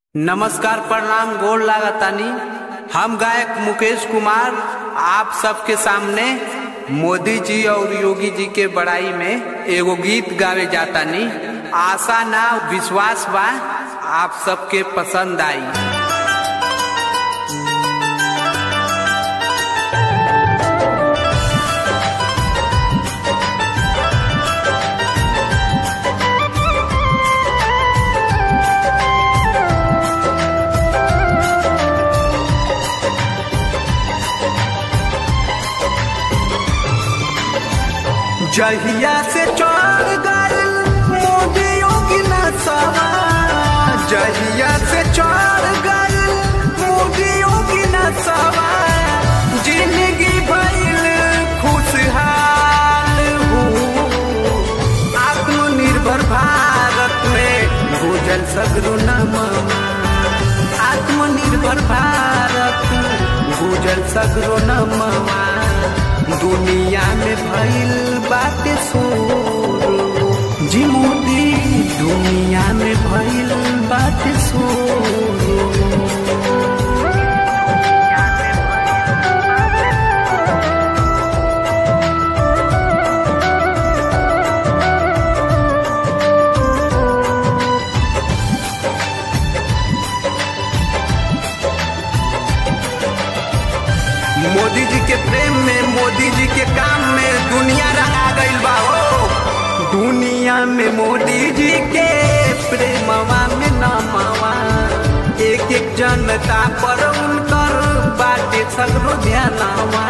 नमस्कार प्रणाम गोड़ लागतानी हम गायक मुकेश कुमार आप सबके सामने मोदी जी और योगी जी के बड़ाई में एगो गीत गावे जातानी आशा ना विश्वास बा आप सबके पसंद आई जहिया से चढ़ गए मोदी योगी नसवा जहिया से चढ़ गए मोदी योगी नसवा जिंदगी भइल खुशहाल हो आत्मनिर्भर भारत में भूजल सगरो नमवा आत्मनिर्भर भारत भूजल सगरो नमवा दुनिया में भइल बाटे शोर जी मोदी दुनिया में भइल बाटे शोर मोदी जी के प्रेम में मोदी जी के काम में दुनिया रहा गईल बा हो दुनिया में मोदी जी के प्रेमवा में नमवा एक एक जनता पर उनकर बाटे सगरो ध्यानवा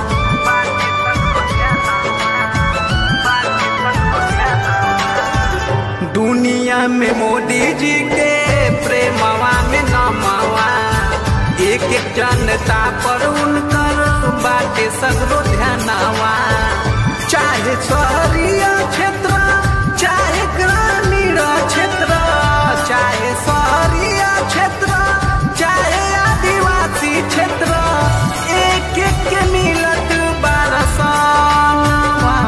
दुनिया में मोदी जी के प्रेमवा में नमवा एक एक जनता पर उनकर बाटे सगरो ध्यानवा चाहे शहरीय क्षेत्र चाहे ग्रामीण क्षेत्र चाहे शहरीय क्षेत्र चाहे आदिवासी क्षेत्र एक एक के मिलत बारसनवा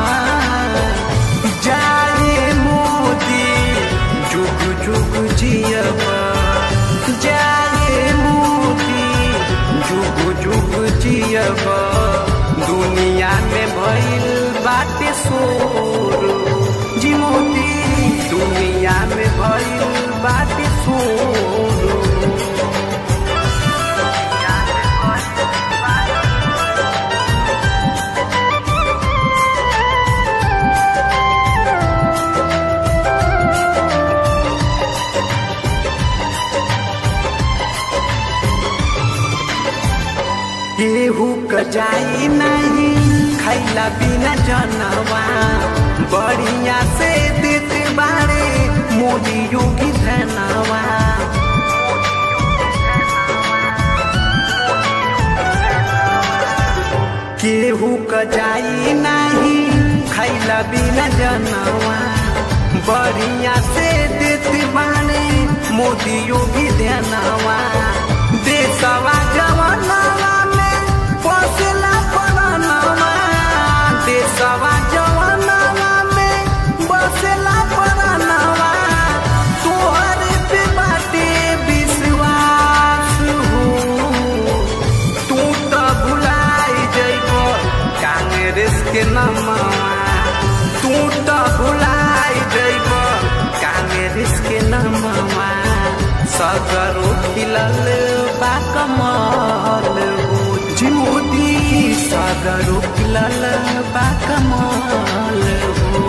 जाए मोदी जुग जुग जियबा जाए मोदी जुग जुग जियब दुनिया में भइल बाटे शोर जी मोदी दुनिया में भइल बाटे शोर केहू क जाई नहीं खैला बिना जनवा बढ़िया से देते बारे मोदी योगी धनवा केहू क जाई नहीं खैला बिना जनवा बढ़िया से देते बारे मोदी योगी धनवा देशवा जवनवा में पोसला परानवा देशवा जवनवा में बसला परानवा तोहर पे बाटे विश्वास हो तू तो भुलाई जइब कांग्रेस के नमवा तू तो भुलाई जइब कांग्रेस के नमवा सगरो खिलल बा कमल हो जी मोदी सगरो खिलल बा कमल हो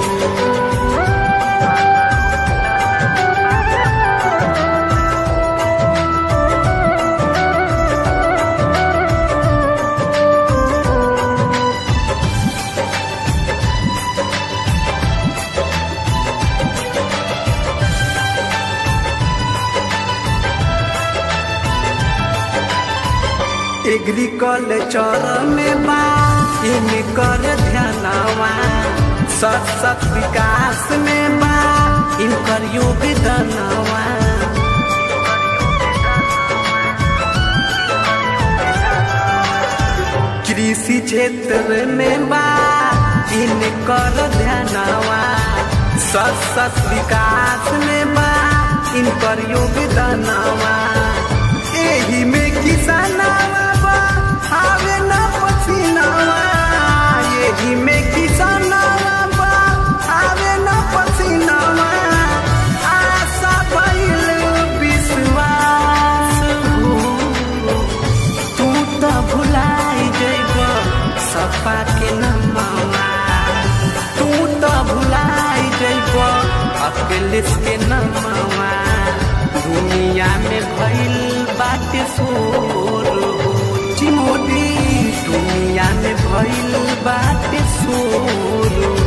एग्रीकल्चर में बा इनकर ध्यानवा सत सत विकास में बा इनकर योगदानवा कृषि क्षेत्र में बा इनकर ध्यानवा सत सत विकास में बा इनकर योगदानवा देश के नमवा दुनिया में भइल बाटे शोर हो जी मोदी दुनिया में भइल बाटे शोर